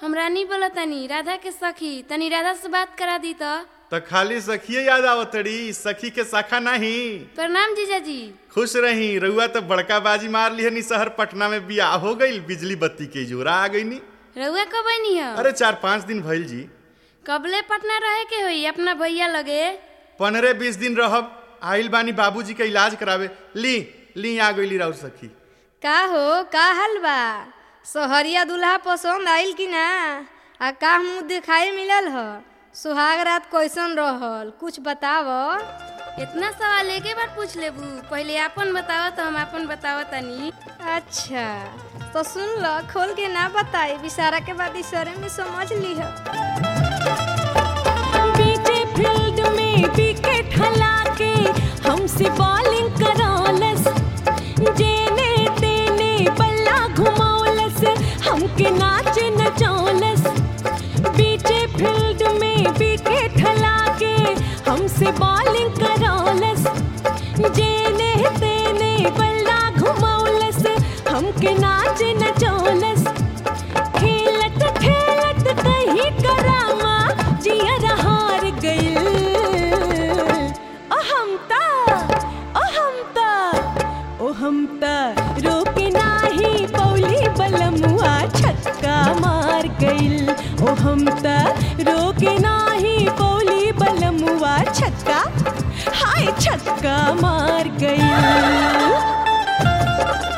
हम रानी बोला तनी राधा के सखी तनी राधा से बात करा दी तो तो खाली सखिए याद आवतड़ी सखी के शाखा नहीं प्रणाम जीजाजी खुश रही रउआ तो बड़का बाजी मार लिहनी शहर पटना में बियाह हो गई बिजली बत्ती के जोरा आ गई नी रउआ कब बनी हो अरे चार पाँच दिन भइल जी कबले पटना रहे के होई अपना भैया लगे पंद्रह बीस दिन रहब आइल बानी बाबूजी के इलाज करावे ली ली आ गई राउर सखी का हो का हाल बा सोहरिया दूल्हा पसंद आइल कि ना आ का मुँह दिखाई मिलल ह सुहाग रात कैसन रहल कुछ बताव इतना सवाल एक बार पूछ लेबू पहले अपन बतावा तो हम अपन बतावा तनी अच्छा तो सुन ल खोल के ना बताई विसारा के बाद इशारे में समझ ली बीचे फील्ड में विकेट हला के हमसे बॉलिंग करौलस जेने तेने बल्ला घुमौलस हमके नाच नचौलस बीचे फील्ड में विकेट हला के हमसे बॉलिंग करौलस जेने तेने बल्ला घुमौलस हमके नाच नचौलस खेलत खेलत कहीं करामा जियर हार गइल ओ हम ता ओ हम ता ओ हम ता रोके नाही पौली बलमुआ छक्का मार गइल ओ हम ता रोके नाही पौली बलमुआ छक्का हाय छक्का मार गइल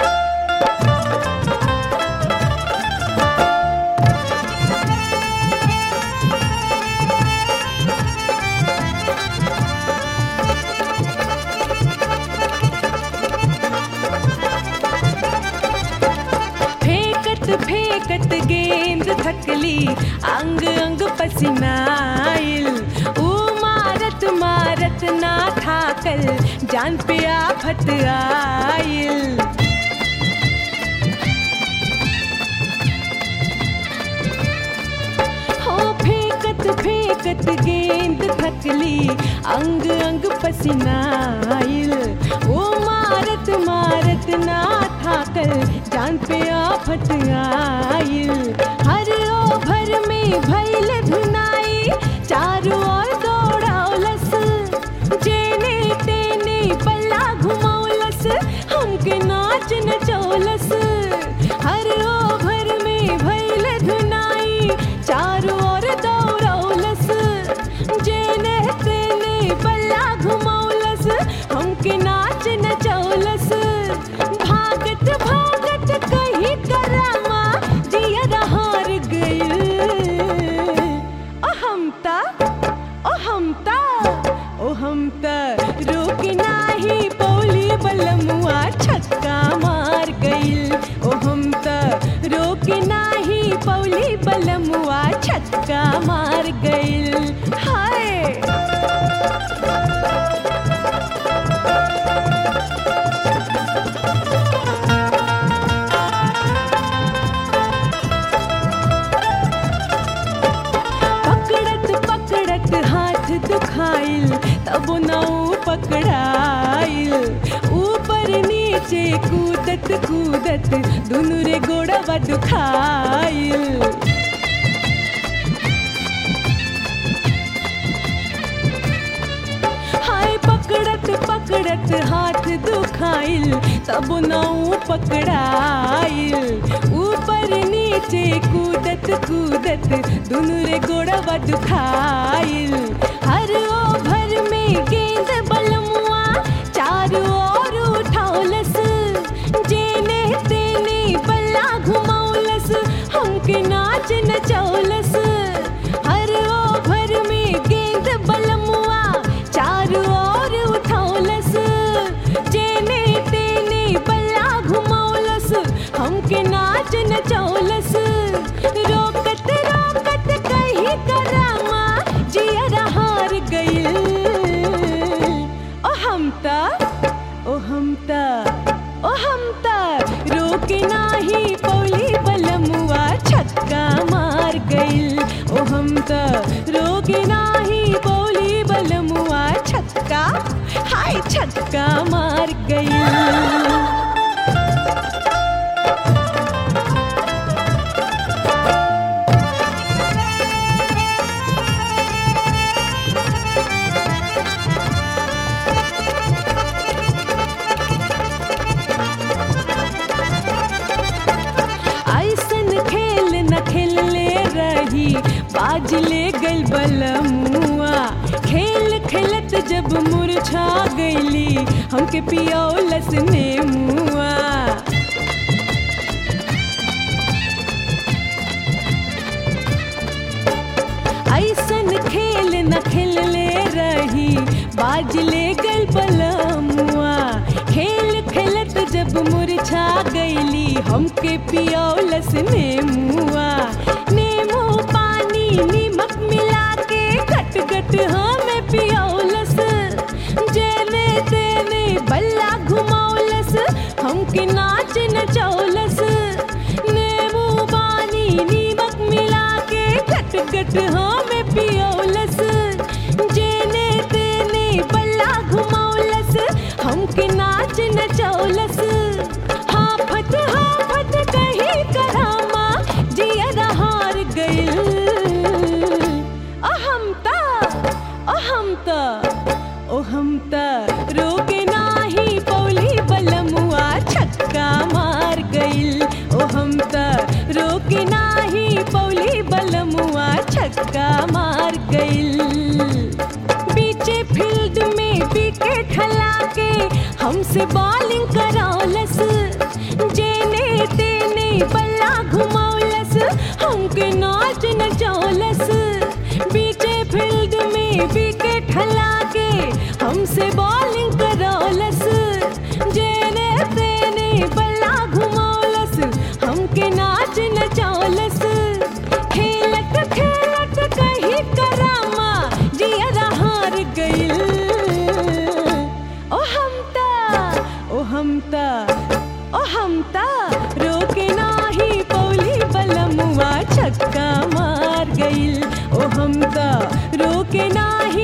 फेंकत फेंकत गेंद थकली अंग अंग पसीनाइल ऊ मारत मारत ना थाकल जान पे आफत आइल हो फेंकत फेंकत गेंद थकली अंग अंग पसीनाइल ओ मारत मारत ना थाकल जान पे आफत आइल हर ओभर में भइल धुनाई चारों ओर दौड़ौलस जेने तेने पल्ला घुमौलस हमके नाच नचौलस हर ओभर में भइल धुनाई चारों ओर दौड़ौलस जेने तेने पल्ला घुमौलस हमके नाच नचौलस भागत भागत कहीं करामा जियर हार गइल ओ हम ता ओ हम ता ओ हम ता रोक नाही पौली बलमुआ छक्का मार गइल ओ हम ता रोक नाही पौली बलमुआ छक्का मार गइल हाय पकड़त पकड़त हाथ दुखाइल तब नौ पकड़ाइल ऊपर नीचे कूदत कूदत दुनु रे गोड़वा दुखाइल हाय पकड़त पकड़त हाथ दुखाइल तब नौ पकड़ाइल ऊपर नीचे कूदत कूदत दुनु रे गोड़वा दुखाइल हर ओभर में गेंद बलमुआ चारों ओर उठौलस जेने तेने बल्ला घुमौलस हमके नाच नचौलस हर ओभर में गेंद बलमुआ चारों ओर उठौलस जेने तेने बल्ला घुमौलस हमके नाच नचौलस रोकत रोकत कहीं करामा जियर हार गइल ओ हम ता ओ हम ता ओ हम ता रोक नाही पौली बलमुआ छक्का मार गइल ओ हम ता रोक नाही पौली बलमुआ छक्का हाय छक्का मार गइल जब मुरझा गईली हमके पियौलस नेमुआ ऐसन खेल न खेलले रही बाज ले गल बलमुआ खेल खेलत जब मुरझा गईली हमके पियौलस नेमुआ नेमू पानी नीमक मिला के गट गट हमें पियौलस जेने तेने बल्ला घुमौलस हमके नाच नचौलस नेमू पानी नीमक मिला के गट गट हमें पियौलस जेने तेने बल्ला घुमौलस हमके नाच नचौलस हाफत हाफत कहीं करामा जियर हार गइल अहम ता अहम ता ओ हम त रोके नाही पौली बलमुआ छक्का मार गइल ओ हम त रोके नाही पौली बलमुआ छक्का मार गइल बीचे फील्ड में विकेट हला के हमसे बॉलिंग करौलस जेने तेने बल्ला घुमौलस हमके नाच नचौलस बीचे फील्ड में विकेट हला के हमसे बॉलिंग करौलस जेने तेने बल्ला घुमौलस हमके नाच नचौलस खेलत खेलत कहीं करामा जियरा हार गइल ओ हम ता ओ हम ता ओ हम ता रोके नाही पौली बलमुआ छक्का मार गइल ओ हम ता रोके नाही